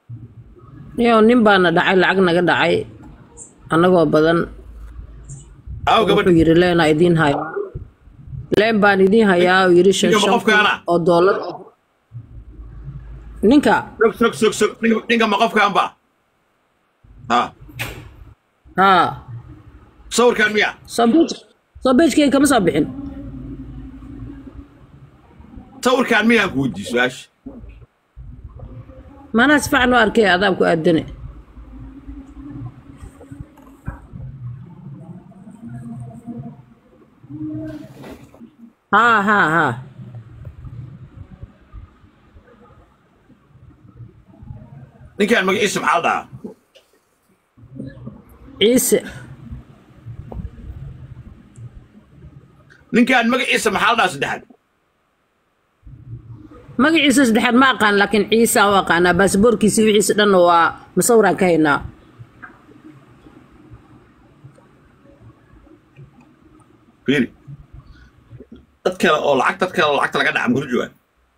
yo nin baana dhacay lacag naga dhacay annagoo badan aaw gabadh wuxuu yidhi leenaa idiin hayaa leen baan idiin hayaa uu yidhi shan Ninka ma shan kun qofkaana? oo doolar ninka sog sog sog sog ninka ninka ma qofkaan ba ha haa sawirkaan miya soo beej soo beejkeyga kama soo bixin sawirkaan miyaan ku weydiiy su-aasha maanaa si fiican u arkay adaab ku aadane haa haa haa ninkaan magaciisa maxaa la dhahaa ciise ninkaan magaciisa maxaa la dhahaa saddexaad magaciisa saddexaad ma aqaan laakiin ciisa u aqaanaa baasaboorkiisi wixiisa dhan waa masawiraan ka haynaa fiiri dad kale oo lacag dad kale oo lacagta laga dhaca makula joogaan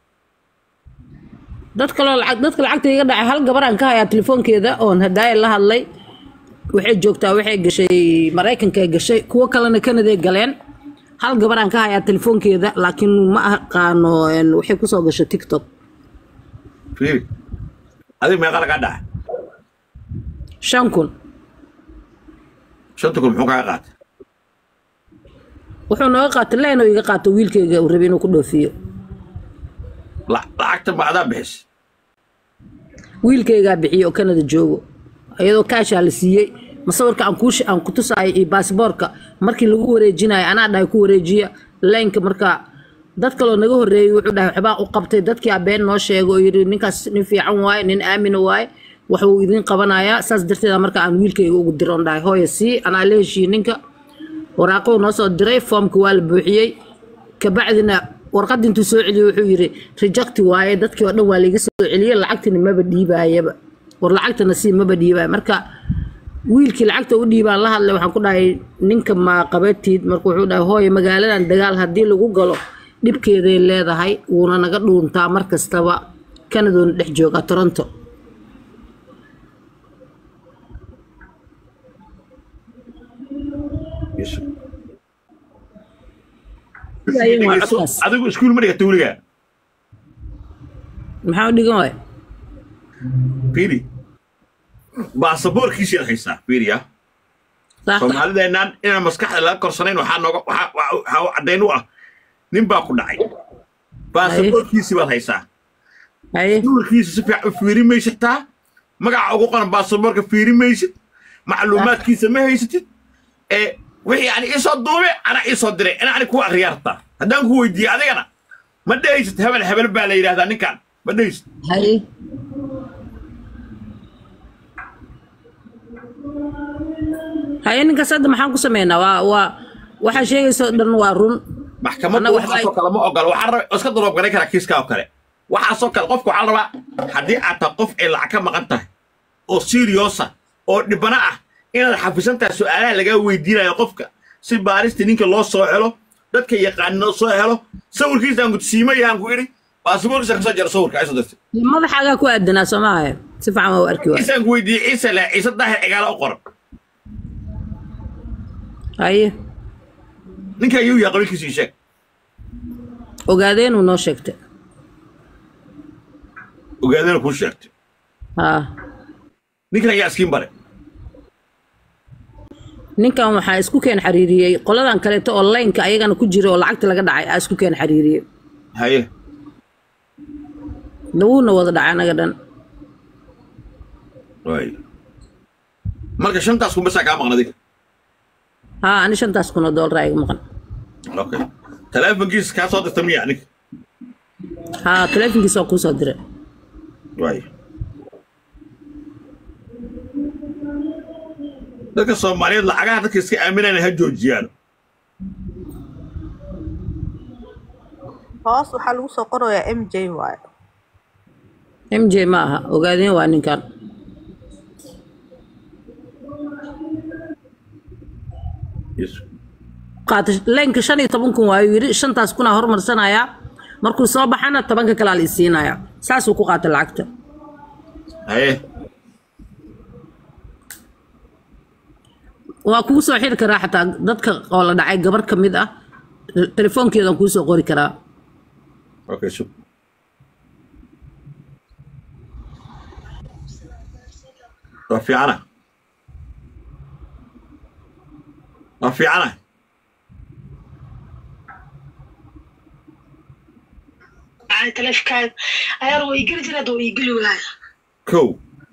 dad kaloo lacag dadka lacagta iga dhacay hal gabaraan ka hayaa telefoonkeeda oon hadaaya la hadlay waxay joogtaa waxay gashay maraykanka gashay kuwo kalena kanaday galeen hal gabaraan ka hayaa telefoonkeeda laakiin ma aqaano een, waxay kusoo gashay tiktok fiiri adiga meeqa lagaa dhaca shan kun shanta kun muxuu kaga qaatay wuxuu nooga qaatay leenoo iga qaato wiilkeyga uu rabay inuu ku dhoofiyo La- lacagta ma adaa bixis wiilkeygaa bixiyo oo kanada joogo iyadoo kaashaa la siiyey masawirka aan kuush aan ku tusaayo iyo baasboorka markii lagu wareejinayo anaa dhahay ku wareejiya laynka marka dad kaloo naga horreeyey wuxuu dhahay waxbaa u qabtay dadkii abeen noo sheego oo yidhi ninkaas nin fiican waaye nin aamina waaye wax uu idin qabanayaa saas darteeda marka aan wiilkeyga ugu diroon dhahay hooya sii anaa la heshiiyey ninka waraaquu noo soo diray foomka waa la buuxiyey kabacdina warqadda intuu soo celiyey wuxuu yidhi rejecti waaye dadkii oo dhan waa laiga soo celiyey lacagtina maba dhiibaayaba war lacagtana sii maba dhiibaaya marka wiilkii lacagta u dhiibaan la hadlay waxaan ku dhahay ninka ma qabatid marka wuxuu dhahay hooye magaaladan dagaal haddii lagu galo dhibkeeday leedahay wuuna naga dhuuntaa mar kastaba kanadoona dhex jooga toronto Ayun waa codkaas. adigu iskuul ma dhigata weligaa maxaa u dhigan waay fiiri baasaboorkiisiad haysaa fiiriya soomaalideennan inaan maskaxda laga korsanayn waxaa nooga waxaa waxaa u caddayn u ah nin baa ku dhacay baasaboorkiisii baad haysaa haye sawirkiisa si fiican u fiiri maysataa magaca ugu qoran baasaboorka fiiri maysid macluumaadkiisa ma haysatid ee wixii ani iisoo duube anaa iisoo diray ina ani kuu akriyaa rabtaa haddaan ku weydiiye adigana ma dhehaysid hebel hebel baa la yidhahdaa ninkan ma dhehaysid haye haye ninkaas hadda maxaan ku sameynaa waa waa waxaa sheegaysa oo dhan waa run maxkamaddu Annaga waxba waxaasoo kale ma ogola waxaa raba iska duloob garan karaa kiiskaa oo kale waxaasoo kale qofka waxaa la rabaa haddii aad tahay qof ay lacag ka maqan tahay oo siriosa oo dhibana ah inaad xafisan tahay su-aalaha lagaa weydiinayo qofka si baarista ninka loo soo helo dadka yaqaanina soo helo sawirkiisaan gudsiima yahaan ku idhi baasaboorkiisa kasoo jara sawirka ay soo dirtay madaxaagaa ku aadanaa soo maaha si fiican waa u arki waay ciisaan ku weydiiyey ciise leh ciise daahir cigaala u qoran haye ninka ayuu yahay qabiilkiisa ii sheeg ogaadeenuu noo sheegtay ogaadana kuu sheegtay haa ninkan ayaa iskiin bare ninkan waxaa isku keen xariiriyey qoladan kaleeto oo laynka ayagana ku jira oo lacagta laga dhacay aa isku keen xariiriyey haye dawuuna wada dhacay anaga dhan waay marka shantaas kumbasaa kaa maqnadig haa ani shantaas kun oo doolar iga maqan okay taleefonkiisa kaa soo dirta miya ninka haa taleefonkiisa waa kuu soo diray waay dadka soomaaliyeed lacagaha dadka iska aaminayna ha joojiyaan hoos waxaa lagu soo qorayaa m j waaye m j ma aha ogaadeen waa ninkan Yes. qaata laynka shan iyo toban kun waayuu yidhi shantaas kunaa hormarsanayaa markuu soo baxana tobanka kalaa la isiinayaa saasuu ku qaatay lacagta haye waa kugu soo xiri karaa xataa dadka oo la dhacay gabar ka mid ah telefoonkeedaan kuu soo qori karaa okay sug waa fiicana waa fiicana معايا تلفكاد عيار ويقل جرد ويقل ولاية kow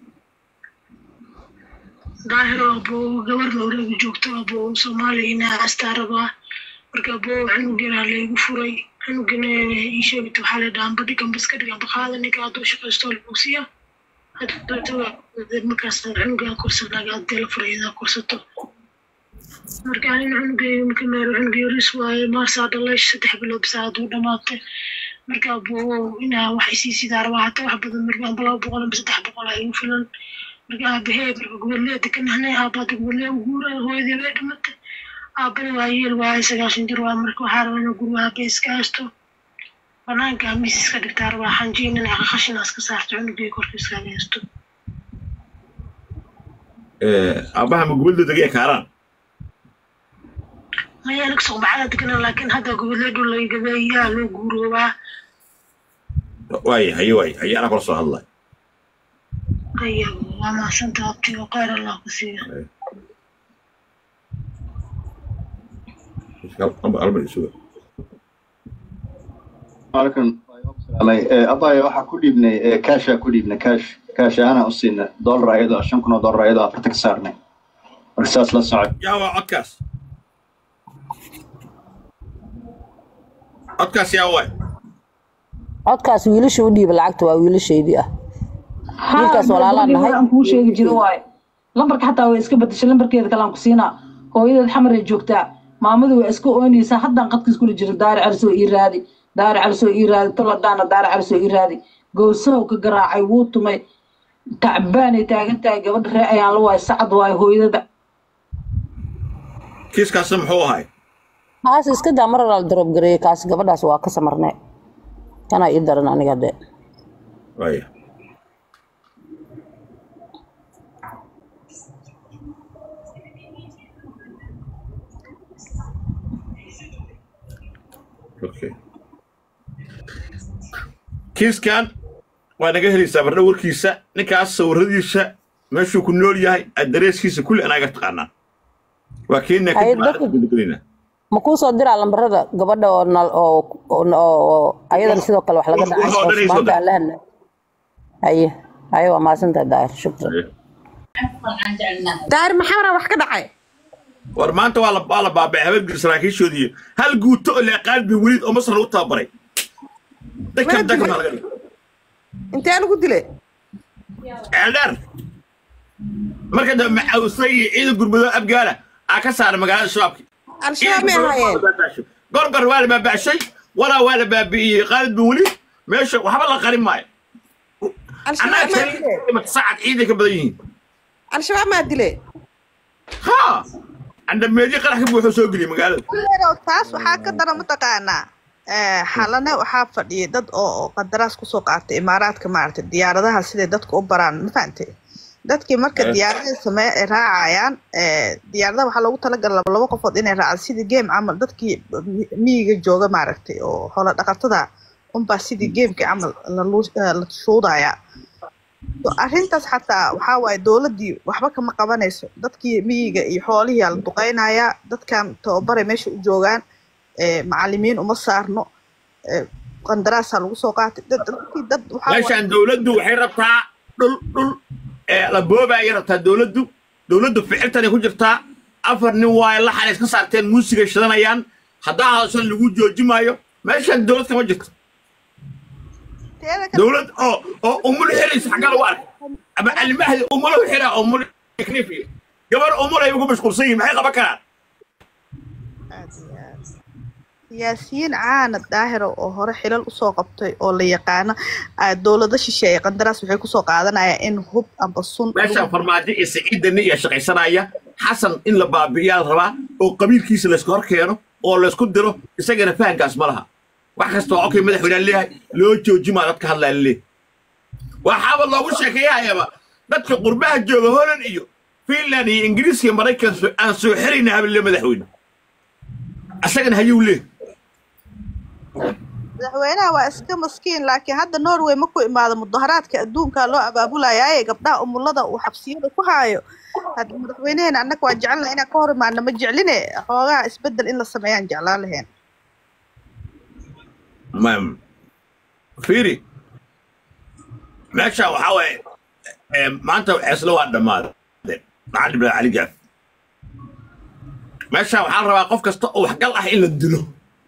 ظاهر أبو قبر لو رجع جوكت أبو صومالي هنا أستعرضه marka aboo xanuunkiina laygu furay xanuunkina ii sheegto waxaa la dhahan badhigan baska dhigan baqaada ninka hadduu shaqaysto lagugsiya markaas xanuunkaa korsanaaga haddii la furay idaa korsato marka anin xanuunkayga marka meero xanuunka yaris waaye maarsaa dhalay saddex bilood bisaa hadduu dhamaatay marka aboo inaa wax isii sidaa rabaa hataa wax badan marka amba laba boqol amba saddex boqol aa igu filan marka aabahee marka gobollee dekanahnay aabaada gobollee uguura hooyadii way dhimatay aabana waa yeel waaye sagaashan jir waa marka waxaa rabaa inuu guriga aabe iska haysto banaanka miis iska dhigtaa rabaa xanjiin inay qashina iska saarto cunugii korka iskaga haysto aabbaha ma gobolda degaya kaaraan maya aniga soqbacada degana laakiin hadda gobolee dhul lagabeeyaa loo guuroobaa waaye haye waaye haye anaa kula soo hadlay ayago waa mahadsanta abti oo khayr allah ku siiya albar isuga halkan abaya waxaa ku dhiibnay kaashaa ku dhiibnay kaash kaash ahaana u siinay dollar ayadoo shan kun oo dollar ayadoo afarta ka saarnay marka saas la socod yaa waa codkaas codkaas yaa waay codkaas wiilasha u dhiiba lacagta waa wiilashaydii ah wiilkaas walaalaan nahay aan kuu sheegi jiro waaye lambarka xataa way iska bedeshay lambarkeeda kale aan ku siinaa hooyadeed xamaray joogtaa maamadu waa iska oynaysaa haddaan qadka iskula jiro daari calisoo ii raadi daari calisoo ii raadi toladaana daari calisoo ii raadi gowsahow ka garaacay wuu tumay tacbaanay taagan tahay gabadha ree ayaan la waay sacad waaye hooyadada kiiskaasna muxuu ahay kaas iska daa mar alaal daroob gareeyey kaas gabadhaas waa ka samarnay kanaa ii daran aniga de waaya okay kiiskan waa naga helaysaa bardha warkiisa ninkaas sawiradiisa meeshuu ku nool yahay addareeskiisa kulli anaaga taqaanaa waa keenna Haye, dadku- kadib ma kuu soo diraa lambarada gabadha oo nal oo oo oo ayadan sidoo kale wax laga Wax- dhacay wax oo oo dhan ay soo maanta aan la hadlay haye haye waa mahadsantahay daahir shukran daahir maxamara wax ka dhacay war maanta waa la waa la baabay habeenkii saraakiishoodii hal guuto oo leeqaan bi welid oo masar lagu tababaray dadkan Mana dadkan dilay? baa laga dhigay intee lagu dilay ceeldheer marka dambe macawisay iyo ciidan gurmudoo abgaala aa ka saaray magaalada shabaabki al-shabaab may ahaayeen gorgor waa la baabaashay walaa waa la baabi'iyey qaalid bin welid meesha waxba la qarin maayo al-shabaab maa dilay annaga sacad ciiday ka badan yihiin al-shabaab maa dilay ha andhameedyo qarax ka buuxoo soo geliyay magaalada Kuleerow, taas waxaa ka dara mataqaanaa eh, xalane waxaa fadhiyay dad oo oo qandaraas kusoo qaatay imaaraadka maaragtay diyaaradaha siday dadka u baraan ma fahantay dadkii marka Eh. diyaaradaha samee ay raacayaan eh, diyaaradaha waxaa loogu talagalay laba laba qofood inay raacaan sidii game camal dadkii mi- miyiga jooga maaragtay oo xoolo dhaqatada unbaa sidii gamekii camal la lu- eh, la shuudayaa So, arrintaas xataa waxaa waaye dowladdii waxba kama qabanayso dadkii miyiga iyo xoolihii aa la duqeynayaa dadkan tababaray meesha u joogaan eh, macallimiin uma saarno eh, qandaraasaa lagu soo qaatay dad dadkii dad waxaa waaye- meeshaan dowladdu waxay rabtaa dhul dhul ee la boobaayay rabtaa dowladdu dowladdu ficiltanay ku jirtaa afar nin waaye la xalay iska saarteen muusigay shidanayaan haddaa hadashan lagu jooji maayo meeshaan dowlad kama jirto teeda kale dowlad oo oo umul xiraysa xagga lagu arkay ama almahdi umulahu xira umul knifiya gabar umul ay ugu mashquulsan yihiin maxay qaban karaan aad iyo aad. siyaasiyiin caana daahira oo hore xilal usoo qabtay oo la yaqaano ah, dowlado shisheeye qandaraas waxay kusoo qaadanayaan in hub amba sun meeshaan farmaajo iyo siciidani iyo shaqaysanaya xasan in la baabi'iyaa la rabaa oo qabiilkiisa layska hor keeno oo laysku diro isagana fahankaas ma laha wax kasta oo okay madaxweynea leeyahay loo joojimaa dadka hadlaa leeyahay waxaaba loogu sheekeeyahayaba dadka qurbaha jooga holland iyo finland iyo ingiriiska iyo maraykan soo- aan soo xirayna habille madaxweyne asagana hayuu leeh madaxweynaha waa iska maskiin laakiin hadda norway ma ku imaado mudaharaadka adduunka loo abaabulayaye gabdhaha umulada uu xabsiyada ku haayo hadda madaxweyneheena annaga waa jecelnaha inaan ka hor imaano ma jecline xoogaha isbedel in la sameeyaan jeclaan lahayn ma fiiri meesha waxaa waaye eh, maanta xeeslo waa dhammaadeen maxaa dhibla cali gaaf meesha waxaa la rabaa qof kasta oo waxgal ah in la dilo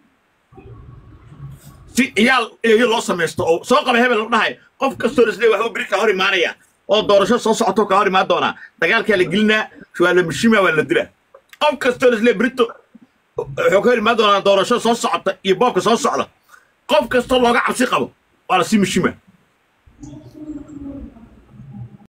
si iyaal eeyo loo samaysto oo soo qaba hebel la dhahay qof kastoo isle waxbuu beri ka hor imaanaya oo doorasho soo socoto ka hor imaan doonaa dagaalkaa la gelinaa waa la mishima waa la dilaa qof kastoo isle berito wuxuu ka hor imaan doonaa doorasho soo socota iyo boobka soo socda qof kastoo looga cabsi qabo waa la sii mishima